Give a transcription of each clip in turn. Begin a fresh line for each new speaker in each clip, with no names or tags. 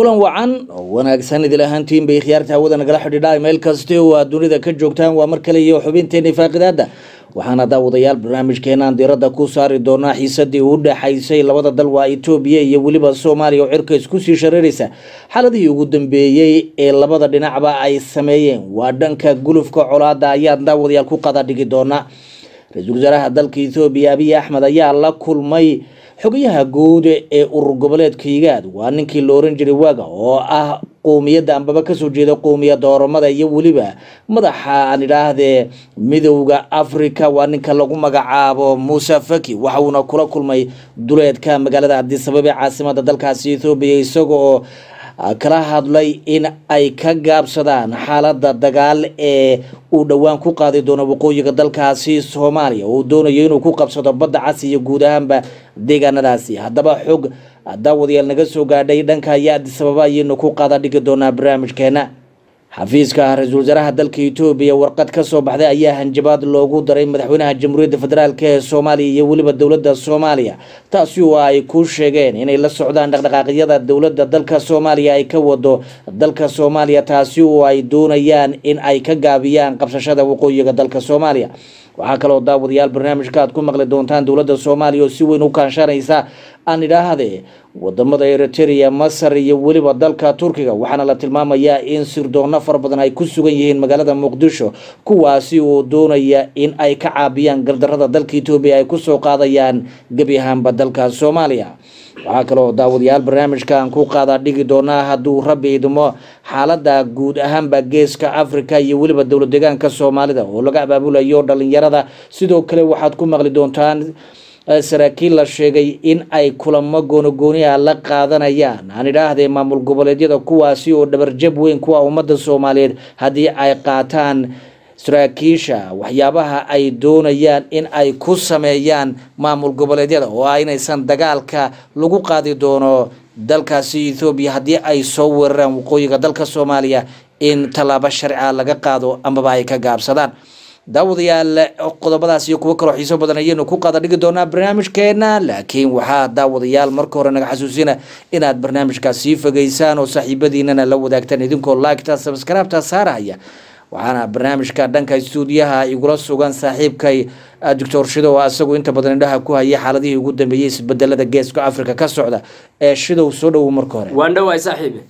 kulan wacan oo wanaagsan idil ahaantiin bay khiyaarta hawada nagala xidhiidha meel kasta oo aad dunida ka joogtaan waa mar kale iyo xubinteeni faaqidaada waxaana daawadayaal barnaamijkeenaan diiradda ku saari doonaa xiisadii u dhexaysay labada dal waa etoobiya iyo weliba soomaaliya oo cirka isku sii shareeraysa xaaladihii ugu dambeeyey ee labada dhinacba ay sameeyeen waa dhanka gulufka colaada ayaan daawadayaal ku qada dhigi doonaa ra-iisul wasaaraha dalka ethoobiya abiy axmed ayaa la kulmay xogayaha guud ee urur goboleedka higaad waa ninkii la oran jiray waaga oo ah qowmiyadda ambaba kasoo jeeda qowmiyadda oromada iyo weliba madaxa aan idhaahdee midowda africa waa ninka lagu magacaabo muuse faki waxa uuna kula kulmay duleedka magaalada cabdisabab ee caasimada dalkaasi ethoobiya isaga oo kala hadlay in ay ka gaabsadaan xaalada dagaal ee uu dhowaan ku qaadi doono waqooyiga dalkaasi soomaaliya uu doonayo inuu ku qabsado badda cas iyo guud ahaanba deegaanadaasi haddaba xog daawadayaal naga soo gaadhay dhanka iyo adisababa ayaynu ku qaada dhigi doonaa barnaamijkeena xafiiska ra-iisul wasaaraha dalka etoobiya warqad ka soo baxday ayaa hanjabaad loogu daray madaxweynaha jamhuuriyadda federaalk ee soomaaliya iyo weliba dowladda soomaaliya taasi oo ay ku sheegeen inay la socdaan dhaqdhaqaaqyada dowladda dalka soomaaliya ay ka wado dalka soomaaliya taasi oo ay doonayaan in ay ka gaabiyaan qabsashada waqooyiga dalka soomaaliya waxaa kaloo daawadayaal barnaamijka aad ku maqli doontaan dowladda soomaaliya oo si weyn u kaashanaysa aan idhaahde wadamada eritrea masar iyo weliba dalka turkiga waxaana la tilmaamayaa in sirdoonno fara badan ay ku sugan yihiin magaalada muqdisho kuwaasi oo doonaya in ay ka caabiyaan gardarada dalka etoobiya ay kusoo qaadayaan gebi ahaanba dalka soomaaliya waxaa kaloo daawadayaal barnaamijkan ku qaada dhigi doonaa hadduu rabbi idmo xaalada guud ahaanba geeska africa iyo weliba dowlad deegaanka soomaalida oo laga abaabulayo dhalinyarada sidoo kale waxaad ku maqli doontaan saraakiil la sheegay in ay kulamo goonogooniha la qaadanayaan aan idhaahdee maamul goboleedyada kuwaasi oo dhabarjab weyn kuwa ummadda soomaaliyeed haddii ay qaataan saraakiisha waxyaabaha ay doonayaan in ay ku sameeyaan maamul goboleedyada oo ah inaysan dagaalka lagu qaadi doono dalkaasi ethoobiya haddii ay soo weeraraan waqooyiga dalka soomaaliya in tallaabo sharcia laga qaado amaba ay ka gaabsadaan daawadayaal qodobadaas iyo kuwo kaloo xiiso badan ayaynu ku qaada dhigi doonaa barnaamijkeena laakiin waxaa daawadayaal marka hore naga xasuusina inaad barnaamijkaas sii fogeysaan oo saaxiibadiinana la wadaagtaan idinkoo laagta sabskraibta saarahaya waxaana barnaamijka dhanka stuudiyaha igula sugan saaxiibkay doctor shidow asagoo inta badan indhaha ku haya xaaladihii ugu dambeeyey isbedelada geeska africa ka socda ee shidow soo dhowow marka hore
waan dhawaay saaxiibe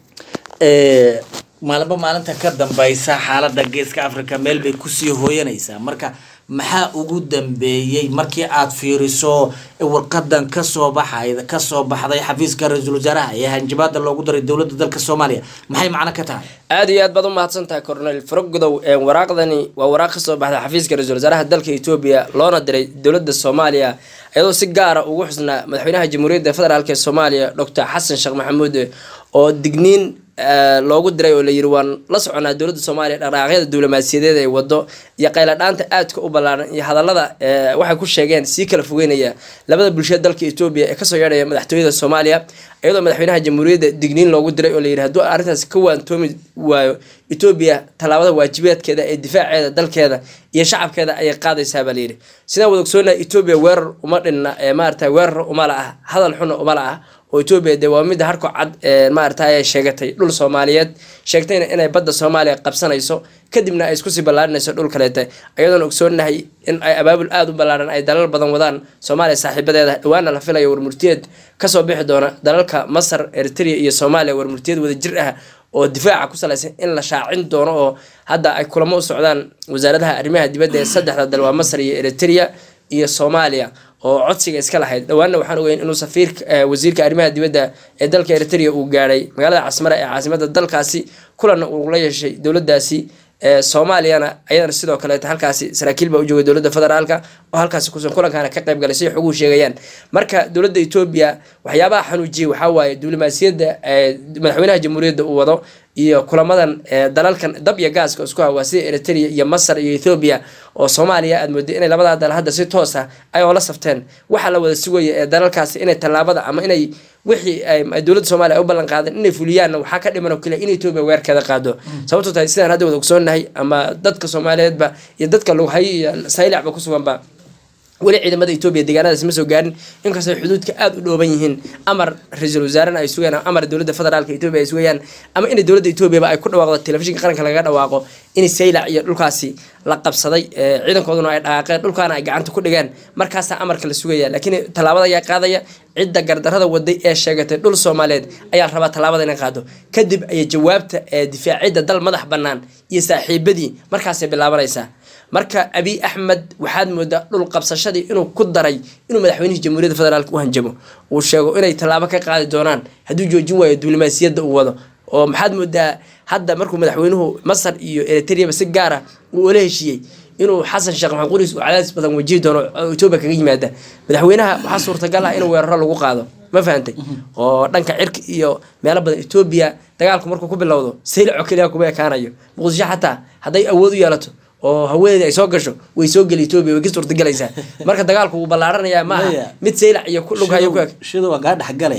maalinba maalinta ka dambeysa xaalada geeska africa meel bay kusii hooyanaysaa marka maxaa ugu dambeeyey markii aad fiiriso warqadan kasoo baxay kasoo baxday xafiiska ra-iisul wasaaraha ee hanjabaada loogu daray dowladda dalka soomaaliya maxay macno ka tahay
aada iyo aad baad u mahadsan tahay cornel farogodow waraaqdani waa waraaq kasoo baxday xafiiska ra-isul wasaaraha dalka etoobiya loona diray dowladda soomaaliya iyadoo si gaara ugu xusnaa madaxweynaha jamhuuriyadda federaalk ee soomaaliya doctor xasan sheekh maxamuud oo digniin loogu diray oo layiri waan la soconaa dowladda soomaaliya dhaqdhaqaaqyada diblomaasiyadeed ay wado iyo qayladhaanta aadka u ballaaran iyo hadallada waxay ku sheegeen sii kala fogeynaya labada bulshada dalka etoobiya ee kasoo yeedhaya madaxtooyada soomaaliya iyadoo madaxweynaha jamhuuriyadda digniin loogu diray oo layiri hadduu arrintaas ka waantoomi waayo etoobiya tallaabada waajibaadkeeda ee difaaceeda dalkeeda iyo shacabkeeda ayay qaadaysaa baa layidhi sidaan wada ogsoonaa etoobiya weerar uma dhinna ee maarata weerar uma la ah hadal xuna uma la ah oo etoobiya dee waa midda harko cad maarata ay sheegatay dhul soomaaliyeed sheegtayna inay badda soomaaliya qabsanayso kadibna ay iskusii ballaarinayso dhul kaleete ayadoon ogsoonahay in ay abaabul aada u ballaaran ay dalal badan wadaan soomaaliya saaxiibadeeda dhawaana la filayo warmurtiyeed kasoo bixi doona dalalka masar eritrea iyo soomaaliya warmurtiyeed wada jir ah oo difaaca ku salaysan in la shaacin doono oo hadda ay kulamo u socdaan wasaaradaha arrimaha dibadda ee saddexda dal waa masar iyo eritrea iyo soomaaliya oo codsiga iska lahayd dhawaanna waxaan ogeyn inuu safiir wasiirka arrimaha dibadda ee dalka eritrea uu gaadhay magaalada casmara ee caasimada dalkaasi kulanna uu la yeeshay dowladaasi soomaaliyana ayadana sidoo kaleeta halkaasi saraakiil baa u joogay dowladda federaalka oo halkaasi kusan kulankaana ka qayb galay siday xoguhu sheegayaan marka dowladda etoobiya waxyaabaha xanuujiyay waxaa waaye diblomaasiyadda madaxweynaha jamhuuriyadda uu wado iyo kulamadan dalalkan dab iyo gaaska isku hawaa sida eritrea iyo masar iyo ethoobiya oo soomaaliya aad mooday inay labadaa dal hadda si toos ah ay oola safteen waxaa la wada sugaya ee dalalkaasi inay tallaabada ama inay wixii ay dowladda soomaliya ay u ballan qaadeen inay fuliyaanna waxaa ka dhiman oo kale in etoobiya weerkeeda qaado sababto tahay sidaan hadda wada ogsoonnahay ama dadka soomaaliyeedba iyo dadka lughayo iyo saylacba kusuganba weli ciidamada etoobiya deegaanadaasi ma soo gaarin inkastoo xuduudka aada u dhooban yihiin amar ra-iisul wasaarena ay sugayaan amar dowladda federaalka etoobiya ay sugayaan ama inay dowladda etoobiyaba ay ku dhawaaqdo telefishinka qaranka lagaga dhawaaqo in saylac iyo dhulkaasi la qabsaday ciidankooduna ay dhaqaaqeen dhulkaana ay gacanta ku dhigeen markaasaa amarka la sugaya laakiin tallaabada ayaa qaadaya cidda gardarada waday ee sheegatay dhul soomaaliyeed ayaa rabaa tallaabada inay qaado kadib ayay jawaabta difaacidda dal madax bannaan iyo saaxiibadii markaasay bilaabanaysaa marka abiy axmed waxaad moodaa dhul qabsashadii inuu ku daray inuu madaxweynihii jamhuuriyadda federaalk u hanjamo uu sheego inay tallaabo ka qaadi doonaan hadduu joojin waayo diblomaasiyadda uu wado oo maxaad moodaa hadda markuu madaxweynuhu masar iyo eritreaba si gaara uu ola heshiiyey inuu xasan sheekh maxamed quriis uu cadaadis badan wajihi doono etoobiya kaga yimaada madaxweynaha waxaa suurtagal ah in weeraro lagu qaado ma fahantay oo dhanka cirka iyo meelo badan etoobiya dagaalku markuu ku bilowdo saylaco keliya kuma ekaanayo muqdisho xataa hadday awood u yeelato oo haweeneeda ay soo gasho way soo geli etoobiya way ka suurtagelaysaa marka dagaalku wuu ballaaranayaa ma aha mid saylac iyo lughayo ku eg
shida waa kaa dhexgale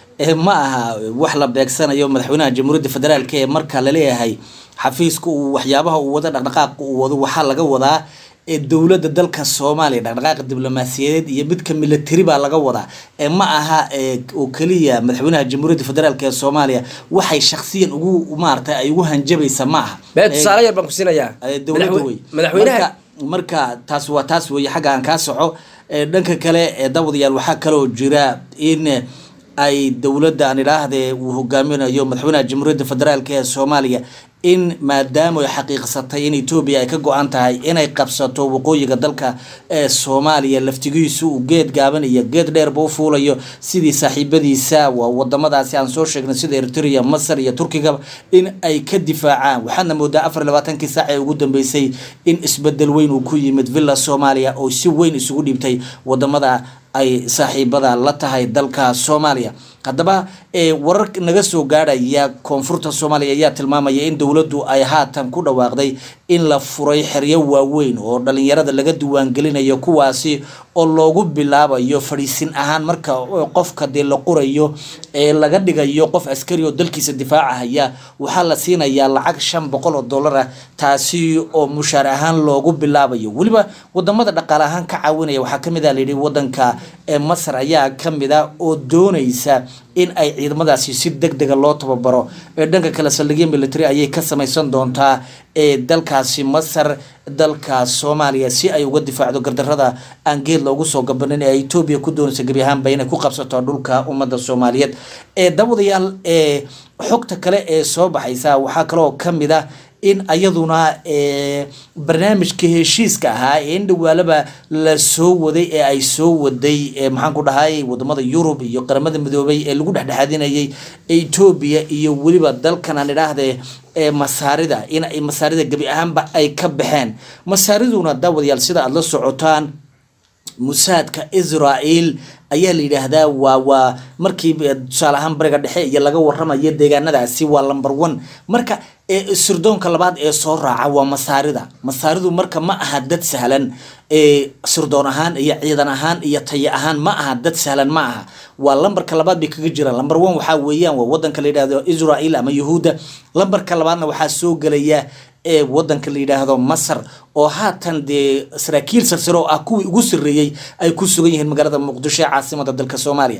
ma aha wax la beegsanayo madaxweynaha jamhuuriyadda federaalk ee marka laleeyahay xafiiska uu waxyaabaha uu wado dhaqdhaqaaqa uu wado waxaa laga wadaa dowladda dalka soomaaliya dhaqdhaqaaqa diblomaasiyadeed iyo midka military baa laga wadaa ma aha oo keliya madaxweynaha jamhuuriyadda federaalk ee soomaaliya waxay shaksiyan ugu maarata ay ugu hanjabaysa ma aha
bee tusaale yar baan ku siinayaa
dowladda wey
madaxweynaha
marka taas waa taas weeye xagga aan kaa soco dhanka kale daawadayaal waxaa kaloo jira in ay dowladda aan idhaahdee uu hogaaminayo madaxweynaha jamhuuriyadda federaalk ee soomaaliya in maadaama ay xaqiiqsatay in etoobiya ay ka go-an tahay inay qabsato waqooyiga dalka ee soomaaliya laftigiisu uu geed gaaban iyo geed dheerba u fuulayo sidii saaxiibadiisa waa wadamadaasi aan soo sheegnay sida eritrea masar iyo turkiga in ay ka difaacaan waxaadna moodaa afar iyo labaatankii saac ee ugu dambeysay in isbedel weyn uu ku yimid villa soomaaliya oo si weyn isugu dhiibtay wadamada ay saaxiibada la tahay dalka soomaaliya haddaba warar naga soo gaadhaya koonfurta soomaaliya ayaa tilmaamaya in dowladdu ay haatan ku dhawaaqday in la furay xeryo waaweyn oo dhalinyarada laga diiwaangelinayo kuwaasi oo loogu bilaabayo fadhiisin ahaan marka qofka dee la qorayo ee laga dhigayo qof askari oo dalkiisa difaacahaya waxaa la siinayaa lacag shan boqol oo dollar ah taasi oo mushaar ahaan loogu bilaabayo weliba wadamada dhaqaale ahaan ka caawinaya waxaa kamid a layidhi wadanka masar ayaa kamid a oo doonaysa in ay ciidamadaasi si deg dega loo tababaro dhanka kale saldhigyo military ayay ka samaysan doontaa ee dalkaasi masar dalka soomaaliya si ay uga difaacdo gardarada aan geed loogu soo gabanin ee etoobiya ku doonaysa gebi ahaanba inay ku qabsato dhulka ummadda soomaaliyeed ee dabadayaal ee xogta kale ee soo baxaysa waxaa kaloo kamid ah in ayaduna barnaamijka heshiiska ahaa ee in dhawaalaba la soo waday ee ay soo waday maxaan ku dhahay wadamada yurub iyo qaramada midoobay ee lagu dhexdhexaadinayay etoobiya iyo weliba dalkan aan idhaahde masaarida in ay masaarida gebi ahaanba ay ka baxeen masaariduna daawadayaal sida aada la socotaan musaadka israel ayaa la yidhaahdaa waa waa markii tusaale ahaan bariga dhexe iyo laga waramayo deegaanadaasi waa number one marka sirdoonka labaad ee soo raaca waa masaarida masaaridu marka ma aha dad sahlan sirdoon ahaan iyo ciidan ahaan iyo tayo ahaan ma aha dad sahlan ma aha waa lambarka labaad bay kaga jiraan lamber one waxaa weeyaan waa wadanka la yidhahdo israel ama yahuudda lambarka labaadna waxaa soo gelaya ee wadanka la yidhaahdo masar oo haatan dee saraakiil sarsare oo ah kuwii ugu sarreeyey ay ku sugan yihiin magaalada muqdisho ee caasimada dalka soomaaliya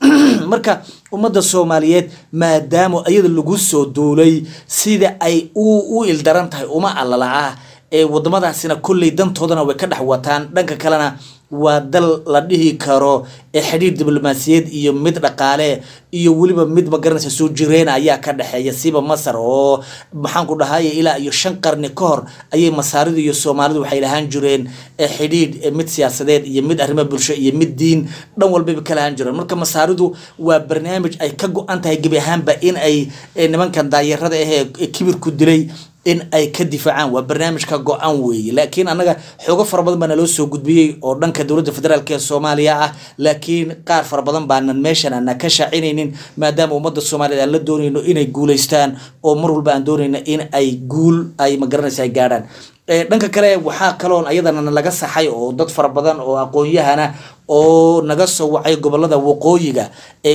marka ummadda soomaaliyeed maadaama iyada lagu soo duulay sida ay u ildaran tahay uma allala ah ee wadamadaasina kolley dantoodana way ka dhex wataan dhanka kalena waa dal la dhihi karo ee xidhiir diblomaasiyeed iyo mid dhaqaale iyo weliba mid magaranaysa soo jireena ayaa ka dhexeeya siba masar oo maxaan ku dhahay ilaa iyo shan qarni ka hor ayay masaaridu iyo soomaalidu waxay lahaan jireen xidhiidh mid siyaasadeed iyo mid arrimo bulsho iyo mid diin dhan walbaba ka lahaan jireen marka masaaridu waa barnaamij ay ka go-an tahay gebi ahaanba in ay nimankan daayarada ahee kibirku dilay in ay ka difaacaan waa barnaamijka go-aan weeye laakiin annaga xoogo fara badan baa naloo soo gudbiyey oo dhanka dowladda federaalk ee soomaaliya ah laakiin qaar fara badan baanan meeshan ana ka shaacinaynin maadaama ummadda soomaaliyed aan la doonayno inay guulaystaan oo mar walba aan doonayno in ay guul ay magaranaysa ay gaadhaan dhanka kale waxaa kaloon ayadana laga saxay oo dad fara badan oo aqoon-yahana oo naga soo wacay gobolada waqooyiga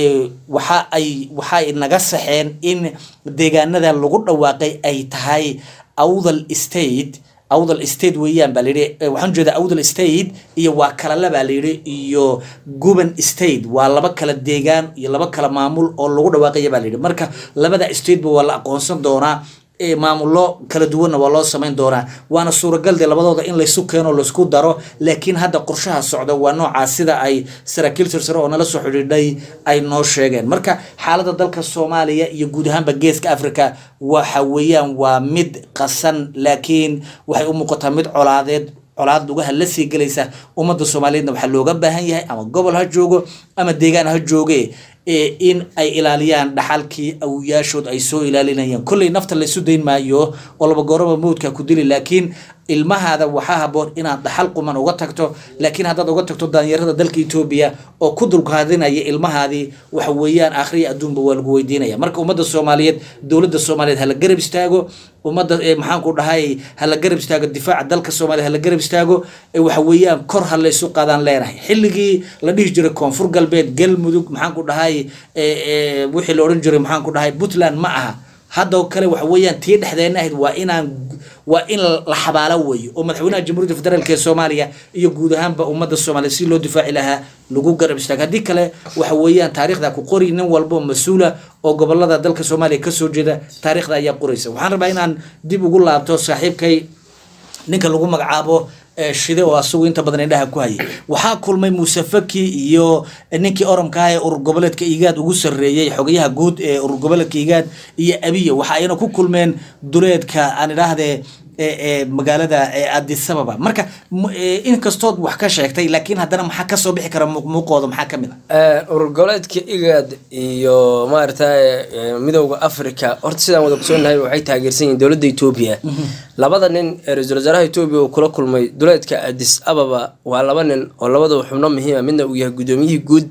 waxa ay waxaay naga saxeen in deegaanada lagu dhawaaqay ay tahay awdal state awdal state weeyaan baa layidhi waxaan jeedaa awdal state iyo waa kalale baa layidhi iyo guban state waa laba kala deegaan iyo laba kala maamul oo lagu dhawaaqaya baa layidhi marka labada stateba waa la aqoonsan doonaa maamullo kala duwanna waa loo samayn doonaa waana suuragal de labadooda in laysu keeno laysku daro laakiin hadda qorshaha socda waa noocaa sida ay saraakiil sirsare oo nala soo xidhiidhay ay noo sheegeen marka xaaladda dalka soomaaliya iyo guud ahaanba geeska africa waxa weeyaan waa mid qasan laakiin waxay u muuqataa mid colaadeed colaad lugaha la sii gelaysa ummadda soomaaliyeedna waxaa looga baahan yahay ama gobol ha joogo ama deegaan ha jooge in ay ilaaliyaan dhaxalkii awiyaashood ay soo ilaalinayaan kolley nafta laysu dayn maayo oo laba gooraba mawdka ku dili laakiin ilmahaada waxaa haboon inaad dhaxal quman uga tagto laakiin haddaad uga tagto daanyarada dalka etoobiya oo ku dulkaadinaya ilmahaadii waxa weeyaan akhriya adduunba waa lagu weydiinaya marka ummadda soomaaliyeed dowladda soomaaliyeed hala garab istaago ummadda maxaanku dhahay hala garab istaago difaaca dalka soomaaliya hala garab istaago waxa weeyaan kor ha laysu qaadaan leenahay xilligii la dhihi jiray koonfur galbeed galmudug maxaanku dhahay wixii la odhan jiray maxaanku dhahay puntland ma aha haddoo kale waxa weeyaan tii dhexdeena ahayd waa inaan waa in la xabaalo weeyo oo madaxweynaha jamhuuriyadda federaalk ee soomaaliya iyo guud ahaanba ummadda soomaaliya si loo difaaci lahaa lagu garab istaago haddii kale waxa weeyaan taariikhda ku qori nin walbo mas-uula oo gobolada dalka soomaaliya kasoo jeeda taariikhda ayaa qoraysa waxaan rabaa inaan dib ugu laabto saaxiibkay ninka lagu magacaabo shide oo asagu inta badan indhaha ku hayay waxaa kulmay muuse faki iyo ninkii oromka ah ee urur goboleedka igaad ugu sarreeyey xogayaha guud ee urur goboleedka igaad iyo abiya waxa ayna ku kulmeen duleedka aan idhaahdee magaalada adisababa marka inkastood wax ka sheegtay laakiin haddana maxaa kasoo bixi kara muuqooda maxaa kamid
a urur goboleedka igad iyo maaragtay midowda africa horta sidaan wada kusoonahay waxay taageersan yihiin dowladda etoobiya labada nin ee ra-iisul wasaaraha etoobiya uu kula kulmay duleedka adis ababa waa laba nin oo labadaba xubno muhiima midna uu yahay guddoomiyihii guud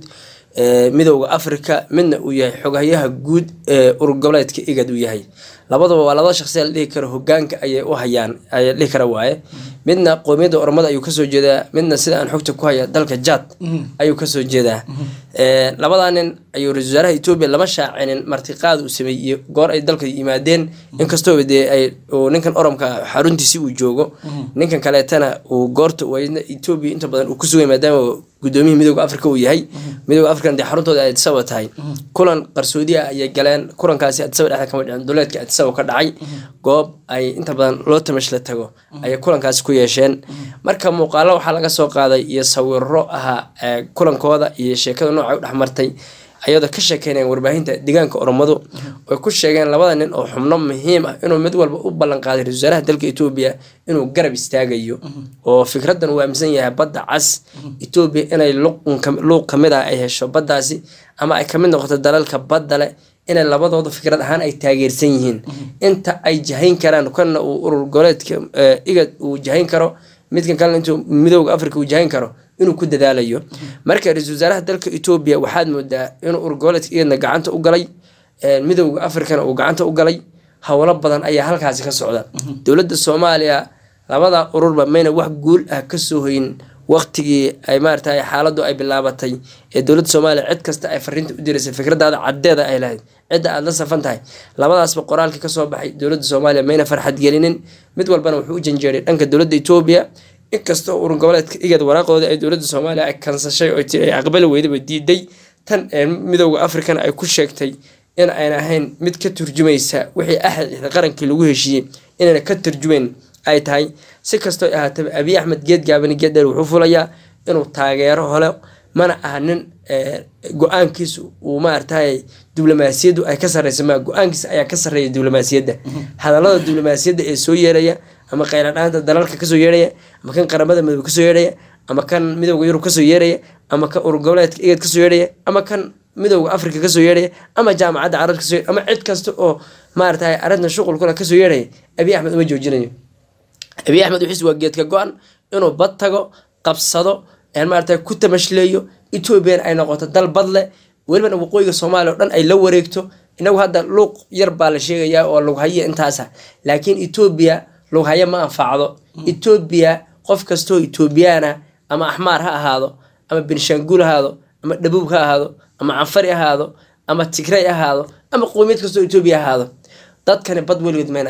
midowda africa midna uu yahay xoghayaha guud ee urur goboleedka igad uu yahay labadaba waa laba shaqsi la dhihi karo hogaanka ayay u hayaan ayaa dhihi kara waaye midna qoomiyadda oromada ayuu kasoo jeedaa midna sida aan xogta ku haya dalka jad ayuu kasoo jeedaa labadaa nin ayuu ra-isul wasaaraha etoobiya lama shaacinin martiqaad uu sameeyey goor ay dalka yimaadeen inkastooba dee ay ninkan oromka xaruntiisi uu joogo ninkan kaleetana uu goorta wayna etoobiya inta badan uu kusugay maadaama gudoomiyihii midooda africa uu yahay midooda african dee xaruntooda ay adisaba tahay kulan qarsoodi ah ayay galeen kulankaasi adisaba dhexda kama dhicin duleedka adisaba ka dhacay goob ay inta badan loo tamash la tago ayay kulankaasi ku yeesheen marka muuqaalo waxaa laga soo qaaday iyo sawiro ahaa kulankooda iyo sheekada nooca u dhexmartay ayadoo ka sheekeynayaan warbaahinta deegaanka oromadu ay ku sheegeen labada nin oo xubno muhiim ah inuu mid walba u ballan qaaday ra-isul wasaaraha dalka etoobiya inuu garab istaagayo oo fikraddan uu aaminsan yahay badda cas etoobiya inay luuq kamid ah ay hesho baddaasi ama ay kamid noqoto dalalka badda leh inay labadooda fikrad ahaan ay taageersan yihiin inta ay jahayn karaan kana uu urur goboleedka igad uu jahayn karo midkan kalena intuu midooda africa uu jahayn karo inuu ku dadaalayo marka ra-isul wasaaraha dalka etoobiya waxaad moodaa inuu urur goboleedka igadna gacanta u galay midowda africana uu gacanta u galay howlo badan ayaa halkaasi ka socda dowladda soomaaliya labada ururba mayna wax guul ah kasoo hoyin waqtigii ay maarata xaaladu ay bilaabatay ee dowladda soomaaliya cid kasta ay fariinta u diraysay fikradaada caddeeda ay lahayd cidda aada la safan tahay labadaasba qoraalkii kasoo baxay dowladda soomaaliya mayna farxad gelinin mid walbana wuxuu u janjeeray dhanka dowladda etoobiya inkastoo urur goboleedka igad waraaqooda ay dowladda soomaaliya ay kansashay oo tii ay aqbali weydaba diiday tan midowda africana ay ku sheegtay in ayna ahayn mid ka turjumaysa wixii axad qarankii lagu heshiiyey inayna ka turjumayn ay tahay si kastoo ahaataba abiy axmed geed gaabani geeddheer wuxuu fulayaa inuu taageero hole mana aha nin go-aankiisu uu maaragtay diblomaasiyaddu ay ka sarreysa maa go-aankiisa ayaa ka sarreeya diblomaasiyadda hadallada diblomaasiyadda ee soo yeeraya ama kheyladhaanta dalalka kasoo yeeraya ama kan qaramada midoobe kasoo yeeraya ama kan midowda yurub kasoo yeeraya ama kan urur goboleedka igad kasoo yeeraya ama kan midowda africa kasoo yeeraya ama jaamacadda carab kasoo yeeraya ama cid kasta oo maaragtay arrintan shuqul kula kasoo yeeraya abiy axmed uma joojinayo abiy axmed wixiis waa geedka go-an inuu bad tago qabsado maarata ku tamashleeyo ethoobiyan ay noqoto dal badle welibana waqooyiga soomaaliya o dhan ay la wareegto inagu hadda luuq yar baa la sheegayaa oo lughaye intaasa laakiin etoobiya lughaye ma anfacdo etoobiya qof kastoo etoobiyaana ama axmaar ha ahaado ama benshaanguul ahaado ama dhabuub ha ahaado ama canfari ahaado ama tigray ahaado ama qowmiyad kastoo etoobiya ahaado dadkani bad weligood mayna arag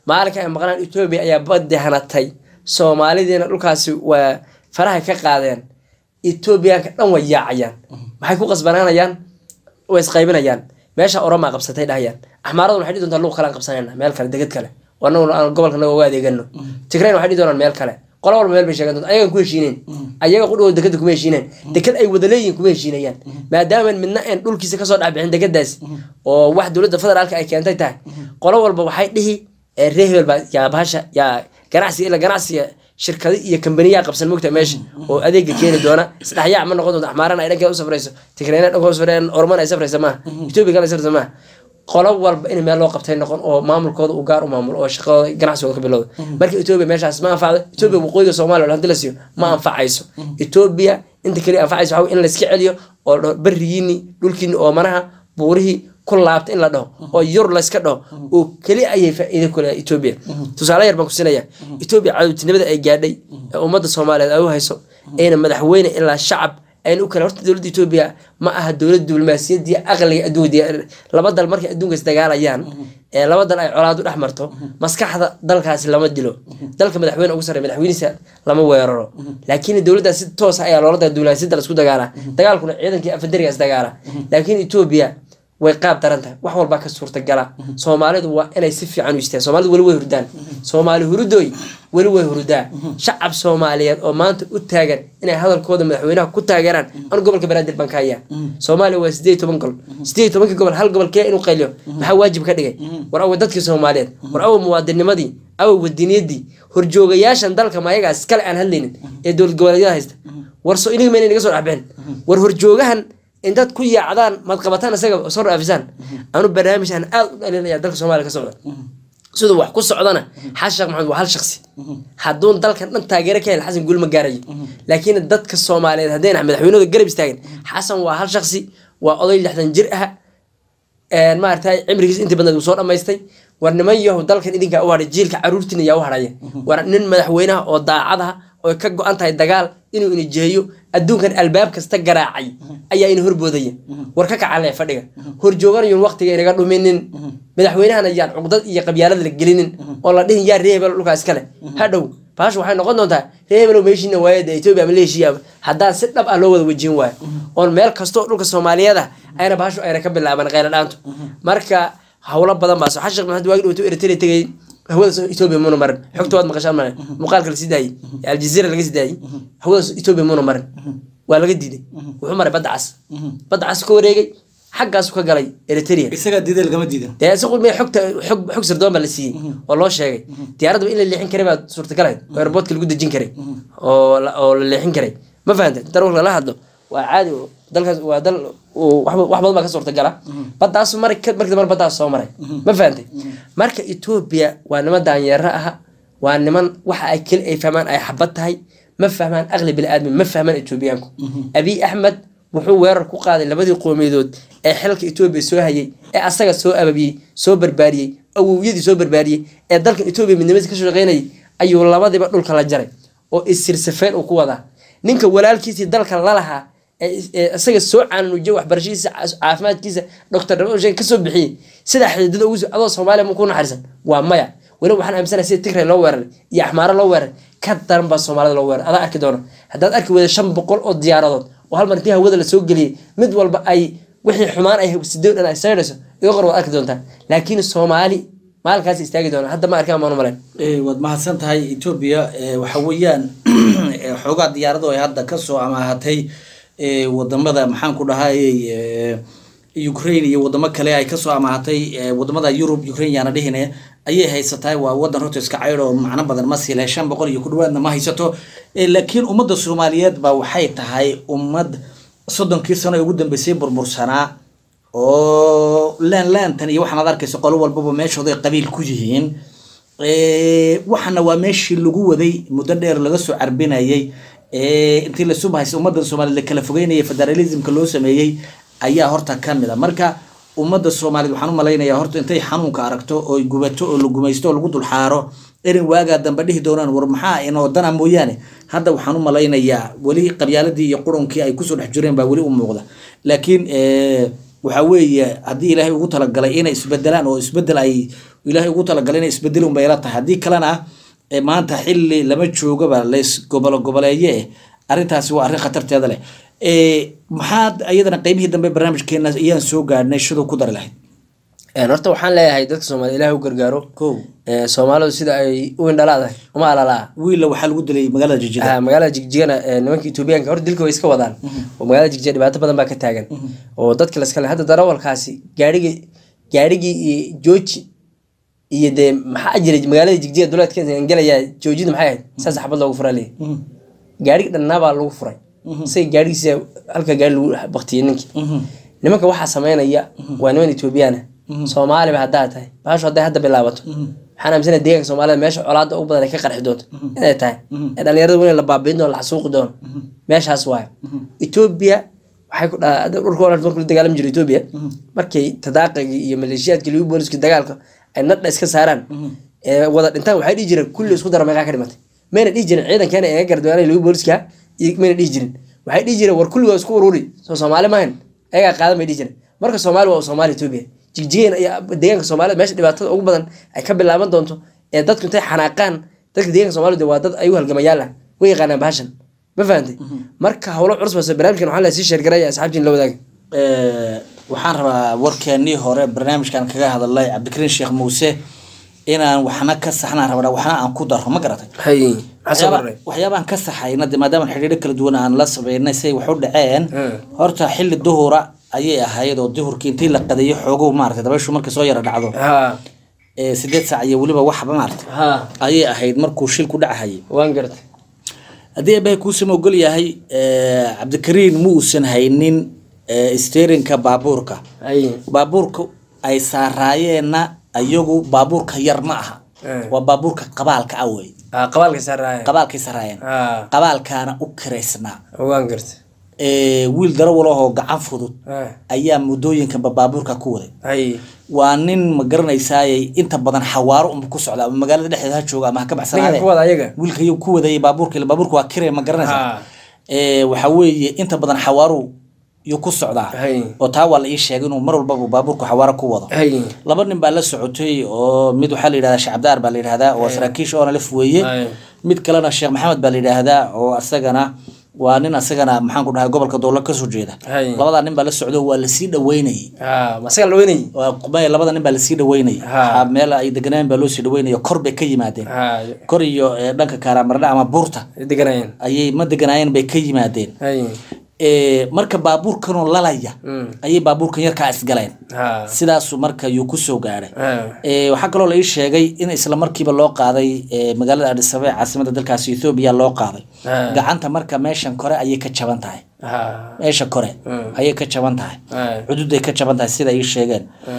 maalinka ay maqnaan etoobiya ayaa baddi hanatay soomaalidiina dhulkaasi waa faraha ka qaadeen etoobiyaanka dhan way yaacayaan maxay ku qasbanaanayaan way isqaybinayaan meesha oromaa qabsatay dhahayaan axmaaraduna waxay dhihi doontaa luq kale aan qabsanayna meel kale deged kale oo anaguna aan gobolka naga uga adeegano tigrayna waxay dhihi doonaan meel kale qolo walba meel bay sheegan doonta ayagan ku heshiineen ayaga qudhigooda dekeda kuma heshiineen deked ay wada leeyihin kuma heshiinayaan maadaama midna aan dhulkiisa kasoo dhexbixin dekadaasi oo wax dowladda federaalka ay keentay tahay qolo walba waxay dhihi ee reer hebel baa yaa bahasha yaa ganacsiga ila ganacsiga shirkado iyo kambaniyaa qabsan mogta meesha oo adeega keeni doona isdhexyaac ma noqon doonto axmaarana ay dhankeeda u safrayso tigrayna dhanka usafreen orman ay safraysa maaha etoobiya kale safraysa maaha qolo walba in meel loo qabtay noqon oo maamulkooda uu gaar u maamulo oo shaqadooda ganacsigooda ka bilowda marka etoobiya meeshaas ma anfacdo etoobiya waqooyiga soomaaliya hadii la siiyo ma anfacayso etoobiya inta kaliya anfacayso waxa in layska celiyo oo berigiini dhulkiini oo manaha buurihii ku laabta in la dhaho oo yur layska dhaho oo keli ayay faa-iido ku leedahay etoobiya tusaale yar baan ku siinaya etoobiya cadowtinimada ay gaadhay ee ummadda soomaaliyeed ay u hayso ayna madaxweyne ilaa shacab ayna u kale horta dowladda etoobiya ma aha dowlad diblomaasiyadii aqliga adduunka laba dal markay adduunka isdagaalayaan ee laba dal ay colaad u dhex marto maskaxda dalkaasi lama dilo dalka madaxweyne ugu sarreeya madaxweynihiisa lama weeraro laakiin dowladdaas si toos ayaa loola daga diblomaasiyadda laisku dagaalaa dagaalkuna ciidankii afadariga isdagaala laakiin etoobiya way qaab daran tahay wax walbaa ka suurtagala soomaalidu waa inay si fiican u istaan soomaalidu weli way hurdaan soomaali hurudooy weli way hurudaa shacab soomaaliyeed oo maanta u taagan inay hadalkooda madaxweynaha ku taageeraan anu gobolka banaadir baan ka hayaa soomaaliya waa sideed toban gobol sideed tobankii gobol hal gobol kee inuu qayliyo maxaa waajib ka dhigay war awa dadkii soomaaliyeed war awa muwaadinimadii awa wadiniyadii horjoogayaashan dalka mayagaas iskale aan hadlaynin ee dowlad goboleedyada haysta war so iniga mayna naga soo dhexbixin war horjoogahan intaad ku yaacdaan maad qabataan isaga soo dhaafisaan anu barnaamij aan aada u dhalinaya dalka soomaaliya ka socda siduu wax ku socdana xasan sheekh maxamed waa hal shaksi hadduun dalkan dhan taageero ka hel xasan guul ma gaarayo laakiin dadka soomaaliyeed haddayna madaxweynahooda garab istaagin xasan waa hal shaksi waa oday lixdan jir ah maaragtay cimrigiis intii badnayd uu soo dhammaystay war niman yahow dalkan idinkaa u hadhay jiilka caruurtiina yaa u hadhaya war nin madaxweynaha oo daacad ah oo ka go-an tahay dagaal inuu ina jeeyo adduunkan albaab kasta garaacay ayaa ina horboodaya war ka kacale fadhiga horjooganayun waqtiga inaga dhuminin madaxweynahana yaan cuqdad iyo qabyaalada la gelinin oo la dhihin yaa reebel dhulkaa iskale hadhow baashu waxay noqon doontaa reebelow meeshiina waayada etoobiya ama leeshiya haddaan si dhab ah loo wada wejin waayo oon meel kastoo dhulka soomaaliyeed ah ayna baashu ayna ka bilaaban qayla dhaantu marka howlo badan baa soo xashaq maxamed waagi dhawto eritrea tegay hawadaas etoobiya muuna marin xogta waad maqashaan male muuqaalka lasii daayey aljazeera laga sii daayey hawadaas etoobiya muuna marin waa laga diiday wuxuu maray badda cas badda cas ka wareegay xaggaasu ka galay eritrea
isagaa diiday lagama diidan
dee isagu me xogta xog xog sirdoon baa la siiyey oo loo sheegay diyaaradaba in la leexin karay baa suurtagalayd oo airportka lagu dejin karay oo la- oo la leexin karay ma fahanta inta ruux lala hadlo waa caadi oo dalkaas waa dal uu wax wax badan baa ka suurtagala baddaas mari ka markii dambe baddaas soo maray ma fahantay marka etoobiya waa niman daanyeero aha waa niman waxa ay keli ay fahmaan ay xabad tahay ma fahmaan aqli bini-aadmi ma fahmaan etoobiyaanku abiy axmed wuxuu weerar ku qaaday labadii qoomiyadood ee xilka etoobiya soo hayay ee asaga soo ababiyey soo barbaariyey awowyadii soo barbaariyey ee dalkan etoobiya midnimadiisa ka shaqeynayay ayuu labadiba dhulka la jaray oo isirsafeen uu ku wadaa ninka walaalkiisii dalka lalahaa ee is- ee isaga soo caanuujiyay waxbarashadiisa cas- caafimaadkiisa doctor dhamashen kasoo bixiyey sidaa xididada ugu soo adoo soomaaliya ma ku naxariisan waa maya weliba waxaan aaminsanahay sida tigray loo weeraray iyo axmaaro loo weeraray ka daran baa soomaalida loo weeraray adaa arki doona haddaad arki weyda shan boqol oo diyaaradood oo hal mar intii hawada lasoo geliyey mid walba ay wixii xumaan ay sidoo dhan ay saydhayso iga qor waad arki doontaa laakiin soomaali maalinkaas istaagi doona hadda ma arkaan maan umalayn
Eh, waad mahadsan tahay etoobiya eh, waxa weeyaan eh, xoogaa diyaarado ay hadda kasoo amaahatay eh, wadamada maxaan ku dhahayy eh, ukraine iyo wadamo kale ay kasoo amaahatay eh, wadamada yurub ukraine yaana dhihine ayay haysatahay waa wadan horta iska caydh oo macno badan ma sile shan boqol iyo ku dhawaadna ma haysato Eh, laakiin ummadda soomaaliyeed baa waxay tahay ummad soddonkii sano ee ugu dambeysay burbursanaa oo laan laantan iyo waxaan ad arkaysa qolo walbaba meeshooday qabiil ku yihiin Eh, waxana waa meeshii lagu waday muddo dheer laga soo carbinayay Eh, intii lasu bahaysa ummadda soomaaliyeed la kala fogeynaya federalismka loo sameeyey ayaa horta ka mid a marka ummadda soomaaliyeed waxaan u malaynayaa horta intay xanuunka aragto oo gubato oo la gumaysto oo lagu dulxaaro erin waagaa dambe dhihi doonaan war maxaa inoo dana mooyaane hadda waxaan u malaynayaa weli qabyaaladii iyo qurunkii ay kusoo dhex jireen baa weli u muuqda laakiin eh, waxa weeye haddii ilaahay ugu talagalay inay isbedelaan oo isbedel ay ilaahay ugu talagalay inay isbedel unbay ila tahay haddii kalena eh, maanta xili lama joogaba lays gobolo goboleeye eh arrintaasi waa arrin khatarteeda leh Eh, maxaad iyadana qeybihii dambe barnaamijkeena ayaan soo gaadhnay shiduu ku dari lahayd
Een, horta waxaan leeyahay dadka soomaaliya ilaahay u gargaaro
kow
Ee, soomaalidu sida ay u indhalaadahay uma alalaa
wiilla waxaa lagu dilay magaalada jijida
Ah, magaalada jigjigana ee, nimanka etoobiyaanka hor dilka way iska wadaan oo magaalada jigjiga dhibaato badan baa ka taagan oo dadka laskale hadda darawalkaasi gaarigi gaarigii iyo jooji iyo dee maxaa jiray magaalada jigjiga duleedkeeda gelayaa joojida maxay ahayd saas xabad loogu furaa leeyahy gaarigi dhannaa baa lagu furay isaga gaarigiisa halka gaari lagu baktiyey ninkii nimanka waxaa sameynaya waa niman etoobiyaana soomaaliba haddaa tahay baashu hadday hadda bilaabato waxaan aaminsanaya deegaanka soomaalida meesha colaada ugu badan ay ka qarxi doonto inay tahay ee dhalinyarada weli la baabiin doono la xasuuqi doono meeshaas waayo etoobiya waxay ku dhaa dhulka oo dhan markuu la dagaalami jiro etoobiya markay tadaaqigii iyo maleeshiyaadkii ligu booliska dagaalka ay nadha iska saaraan ee wada dhintaan waxay dhihi jireen kulli isku daro meeqaa ka dhimatay mayna dhihi jirin ciidankeena eega gardawaanay ligu booliska iyo mayna dhihi jirin waxay dhihi jireen war kulli waa isku ururi soo soomaali maahan ayagaa qaadan bay dhihi jireen marka soomaali waa soomaali etoobiya jigjigeen iyo deegaanka soomaalida meesha dhibaatada ugu badan ay ka bilaaban doonto ee dadku intay xanaaqaan dadka deegaanka soomaalida waa dad ay u halgamayaal ah way yaqaanaan bahashan ma fahantay marka howlo culus base barnaamijkan waxaa la sii sheergaraya asxaabtiin la wadaaga
Eh, waxaan rabaa warkeenii hore barnaamijkan kaga hadalay cabdikariin sheekh muuse inaan waxna ka saxnaan rabnaa waxna aan ku daro ma garatay
hay maxaa soo
waxyaaba-
kordhay
waxyaabaan ka saxayna de maadaama xidhiidho kala duwan aan la sameynay say wax u dhaceen
Mm.
horta xili duhura ayay ahayd oo duhurkii intii la qadeeyo xoogow maaragtay dabayshu markay soo yara dhacdo
ha
ee sideed saac iyo weliba waxba maaragtay
ha
ayay ahayd markuu shil ku dhacahayay
waan gartay
haddii eebbahay kuusama ogol yahay eh, cabdikariin ma uusan haynin eh, steerinka baabuurka
hay
baabuurka ay saaraayeenna iyagu baabuurka yar ma aha
Eh.
waa baabuurka qabaalka ah wey
ah qabaalka saaraaya
qabaalkay saraayeen
ha
qabaalkaana u kiraysnaa
waan gartay
Eh, wiil darawal ahoo gacan fudud
ha
ayaa muddooyinkanba baabuurka ku waday
hay
waa nin ma garanaysaayey inta badan xawaaro unba ku socda ama magaalada dhexdeeda ha jooga ama ha ka
ninkan
baxsanaade
kuwada ayaga
wiilka ayuu ku wadayay baabuurka ila baabuurka waa kire ma garanaysaa
ha
Eh, waxa weeye inta badan xawaaru yuu ku socdaa
hay
oo taa waa la ii sheegay inuu mar walbaba baabuurka xawaaro ku wado
hay
laba nin baa la socotay oo mid waxaa la yidhahdaa sheekh cabdaar baa la yidhahdaa oo saraakiisha oona laf weeye
hay
mid kalena sheekh maxamed baa la yidhaahdaa oo asagana waa nin asagana maxaan ku dhahay gobolka dowla kasoo jeeda
hay
labadaa nin baa la socdo waa lasii dhaweynayay
ha masaga la weynayay
waa qubay labada nin baa lasii dhaweynayay
Ha.
Waxaa meel ay deganaan baa loo sii dhaweynaya kor bay ka yimaadeen
ha
kor iyo eh, dhanka kaaramarna ama buurta
deganayeen
ayay ma deganaayeen bay ka yimaadeen
hay
Eh, marka baabuurkanoo lalaya
Mm.
ayay baabuurkan yarkaa isgaleen
ha
sidaasu marka yuu kusoo gaadhay
ha
Eh, waxaa kaloo la ii sheegay in isla markiiba loo qaaday eh, magaalada Addis Ababa ee caasimada dalkaasi Ethiopia loo qaaday
ha
gacanta marka meeshan kore ayay ka jaban tahay
ha
meesha kore
Mm.
ayay ka jaban tahay
ha
cududay ka jaban tahay sida ay ii sheegeen
ha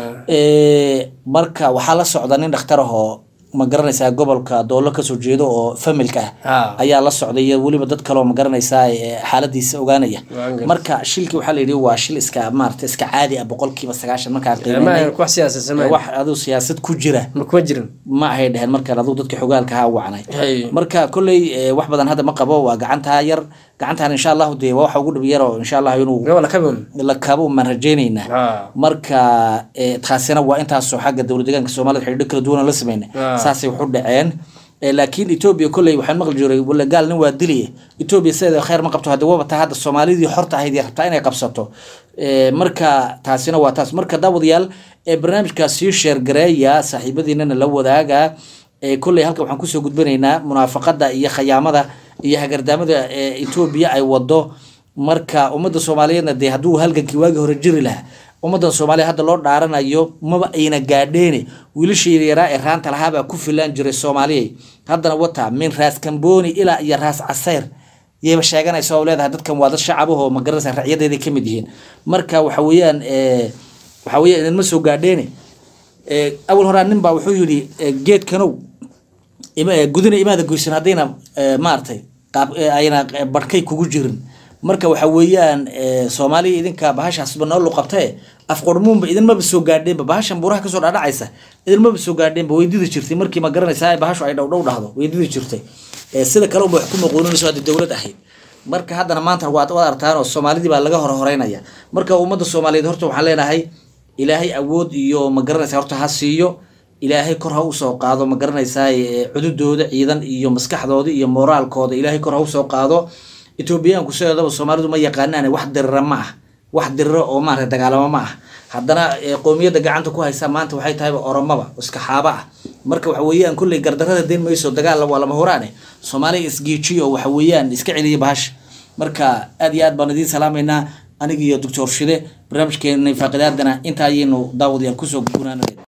Eh, marka waxaa la socda nin dhakhtar ah oo ma garanaysaa gobolka doolo kasoo jeedo oo familka ah
ha
ayaa la socday iyo weliba dad kaloo ma garanaysaa eh, xaaladiisa ogaanaya
Waan gartay.
marka shilkii waxaa la yidhi waa shil iska maarata iska caadi ah boqolkiiba sagaashan markaa
ma
qiimeynay
wax siyaasad
Eh, wax aduu siyaasad ku jira
ma kuma jirin
ma ahay dheheen markaan aduu dadka xogaalka ha wacnay
hay
marka kolley eh, wax badan hadda ma qabo waa gacantaa yar gacantaan insha allahu dee waa waxa ugu dhib yar oo insha allah inuu
gawa la kabon
la kabo maan rajaynaynaa
ha
marka eh, taasina waa intaasoo xagga dowlad deegaanka soomaalida xidhiidho kala duwan oo la sameynay
Ah.
saasay wax u dhaceen Eh, laakiin etoobiya kolley waxaan maqli jiray wala gaal nin waa diliye etoobiya sideeda khayr ma qabto hadda waba taa hadda soomaalidii xorta ahayd iyo rabtaa inay qabsato Eh, marka taasina waa taas marka daawadayaal ee barnaamijkaas sii sheergareeya saaxiibadiinana la wadaaga Eh, kolley halka waxaan kusoo gudbinaynaa munaafaqada iyo khayaamada iyo hagardaamada ee etoobiya ay wado marka ummadda soomaaliyeedna dee hadduu halgankii waagii hore jiri lahaa ummadan soomaaliya hadda loo dhaaranayo maba ayna gaadheene wiilashii yaraa ee raanta lahaabaa ku filaan jiray soomaaliyay haddana wata min raas kamboni ilaa iyo raas casayr yayba sheeganaysa oo leedahay dadkan waa dad shacabahoo ma garanaysa racyadeeday ka mid yihiin marka waxa weeyaan eh, waxa weeyaan idinma soo gaadheene Eh, awal horaa nin baa wuxuu yidhi eh, geedkanow ima- eh, gudina imaada goysan haddayna eh, maaragtay qaab eh, ayna eh, barhkay kugu jirin marka waxa weeyaan eh, soomaaliya idinka bahashaasba noo luqabtae afqormuunba idinmaba soo gaadheenba bahashan buuraha kasoo dhadhacaysa idinmaba soo gaadheenba weydidi jirtay markii ma garanaysaa bahashu ay dhowdhow dhahdo weydidi jirtay Eh, sida kale unba wax ku maquuninayso hadda dowlad ahayd marka haddana maanta waad waad artaan oo soomaalidii baa laga hor horeynaya marka ummadda soomaaliyeed horta waxaan leenahay ilaahay awood iyo ma garanaysa horta ha siiyo ilaahay kor ha usoo qaado ma garanaysaa cududooda ciidan iyo maskaxdooda iyo moraalkooda ilaahay kor ha usoo qaado etoobiyaanku sideedaba soomaalidu ma yaqaanaan wax dirira ma ah wax diriro oo maarata dagaalamo ma ah haddana qoomiyadda gacanta ku haysa maanta waxay tahayba oromaba iska xaaba ah marka waxa weeyaan kolley gardarada deen mayso dagaal waa lama horaane soomaaliya isgeejiyo waxa weeyaan iska celiya bahasha marka aad iyo aad baan idiin salaamaynaa aniga iyo doctor shide barnaamijkeena faaqidaadana inta ayaynu daawadayaal kusoo gunaanay